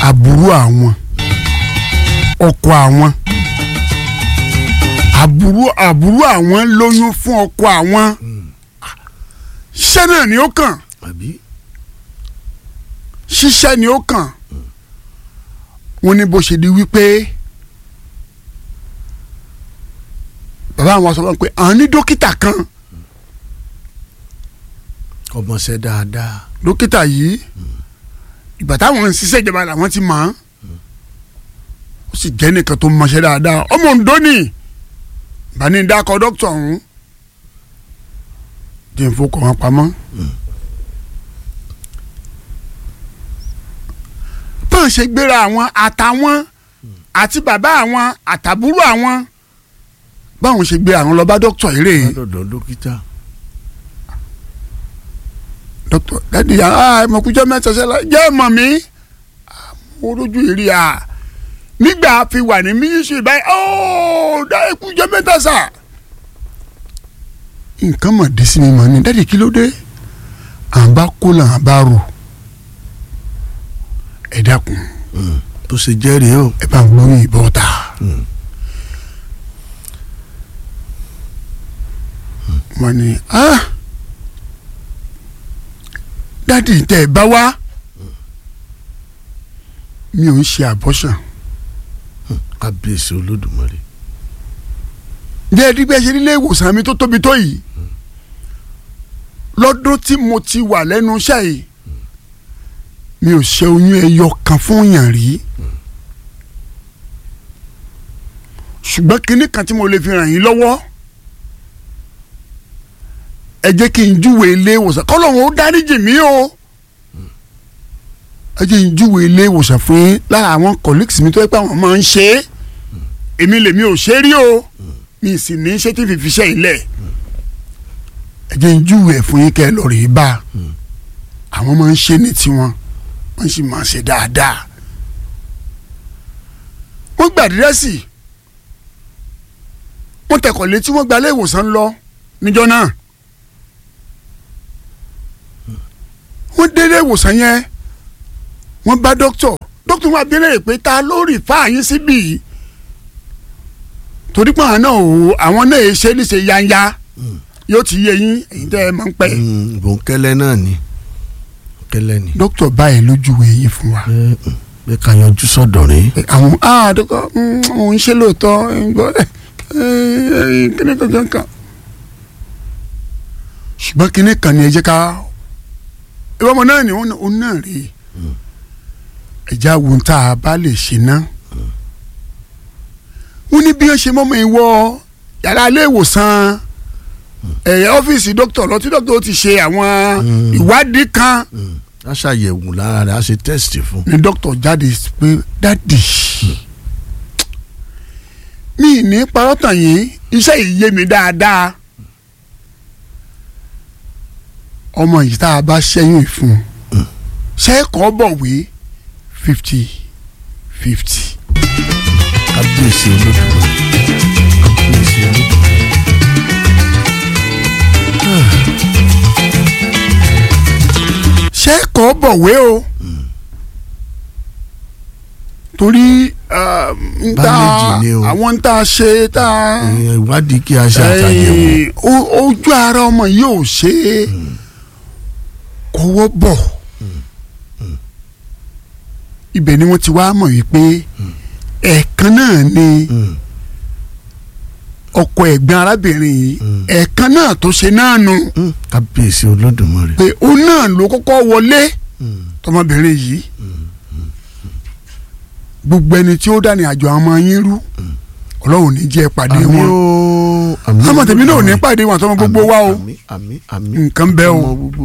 àbúrò àwọn ọkọ àwọn àbúrò àbúrò àwọn lóyún fún ọkọ àwọn ṣiṣẹ́ náà ni ó kàn àbí ṣiṣẹ́ ni ó kàn wọ́n ní bó ṣe di wípé bàbá àwọn sọ fún mi pé àwọn ní dókítà kan ọmọọṣẹ dáadáa dókítà yìí ìgbà táwọn ń ṣiṣẹ́ ìjọba làwọn ti mọ̀ ọ́n ó sì jẹ́ nìkan tó mọṣẹ́ dáadáa ọmọ Oǹdó ni bani dákọ̀ dókítà ọ̀hún jẹ́ n fọkàn wọn pamọ́. bọ́n ṣe gbéra àwọn àtàwọn àti bàbá àwọn àtàbúrò àwọn báwọn ṣe gbé àwọn lọ bá dókítà yìí rèé lọ́dọ̀ dókítà dókítà dadi aa mọ̀kújọ́ mẹ́ta sẹ́la jẹ́ mọ̀ mí mo rojú ìrì à nígbà fi wà ní mínísírì báyìí ooo dá ẹkújọ́ mẹ́ta sà. nǹkan mọ̀ dé sí mi mọ̀ ni dadi kí ló dé à ń bá kó là ń bá rò ẹ dákun tó ṣe jẹ́rìí o ẹ bá ń gbóyún ìbọn ta. wọ́n ní ah dádì tẹ ẹ bá wá mi ò ń ṣe àbọ̀sàn kábíyèsí olódùmarè jẹ́ ẹ̀rí bí ẹ ṣe nílé ìwòsàn mi tó tóbi tó yìí lọ́dún tí mo ti wà lẹ́nu iṣẹ́ yìí mi ò ṣe oyún ẹyọ kan fún yàn rí ṣùgbọ́n kinní kan tí mo lè fi ràn yín lọ́wọ́ ẹ jẹ́ kí n júwe ilé ìwòsàn kọ́lọ́hún ó dáríjì mí o ẹ jẹ́ n júwe ilé ìwòsàn fún yín lára àwọn colleagues mi tó yẹ pé àwọn máa ń ṣe é èmi lèmi ò ṣe é rí o mi sì ní ṣé tí fìfi ṣe ilẹ̀ ẹ jẹ́ n júwe ẹ̀ fún yín kẹ́ ẹ lọ rèé bá àwọn máa ń ṣe ní tiwọn wọ́n sì máa ń ṣe dáadáa wọ́n gbàdírẹ́sì wọ́n tẹ̀kọ̀ létí wọ́n gba ilé ìwòsàn lọ níjọ́ náà wọ́n délé ìwòsàn yẹn wọ́n bá dókítọ̀ dókítọ̀ wọn abẹ́rẹ́ pé ta ló rí fáàyín síbí yìí torí pé àwọn náà ò àwọn náà ṣe níṣe yanya yóò ti yé yín èyí tẹ́ ẹ máa ń pẹ́. bòńkẹ́lẹ́ náà ni kẹ́lẹ́ ni dókítọ̀ báyìí lójúwe yìí fún wa. bẹ́ẹ̀ ká yanjú sọ̀dọ̀ rí àwọn ah dókítọ̀ òun ṣe lóòótọ́ kíní kankan kan ṣùgbọ́n kíní kan ni ẹ jẹ́ ká ìwọ́n ọmọ náà ni òun náà rí ẹ̀já wo tá a bá lè ṣe ná. wọ́n ní bí wọ́n ṣe mọ́mọ́ ìwọ yàrá ilé ìwòsàn ẹ̀yà ọ́fíìsì dókítà lọ tí dókítà ó ti ṣe àwọn ìwádìí kan a ṣàyẹ̀wò lára rẹ̀ a ṣe tẹ́sítì fún ni dókítà jáde pé dádì mi ní parọ́ tàn yín iṣẹ́ yìí yé mi dáadáa ọmọ yìí tá a bá ṣẹ́yìn fún ṣé kọ́ bọ̀wé fifty fifty. kábíyèsí olódùmarè kábíyèsí olódùmarè. ṣé kọ́ bọ̀wé o torí n ta Bandage ni o. àwọn n ta ṣe ta Ìyẹn ìwádìí kí a ṣe àtàyẹ̀wò ẹ̀yìn, o- ojú ara ọmọ yìí ò ṣe é kọ́wọ́ bọ̀ ibẹ̀ ni wọ́n ti wá mọ̀ wípé ẹ̀ẹ̀kan náà ni Mm. ọkọ ẹ̀gbọ́n arábìnrin yìí ẹ̀ẹ̀kan náà tó ṣe náà nù Mm. kábíyèsí olódùmarè. pé òun náà ló kọ́kọ́ wọlé Mm. tọmọbìnrin yìí gbogbo ẹni tí ó dání àjọ àwọn ọmọ yín rú ọlọ́run ní jẹ́ pàdé àmì wọn o àmì àmọ́ tèmi náà ò ní Olódùmarè. pàdé wọn àtọmọ gbogbo wa o àmì àmì àmì nǹkan bẹ́ẹ̀ o. ọmọ gbogbo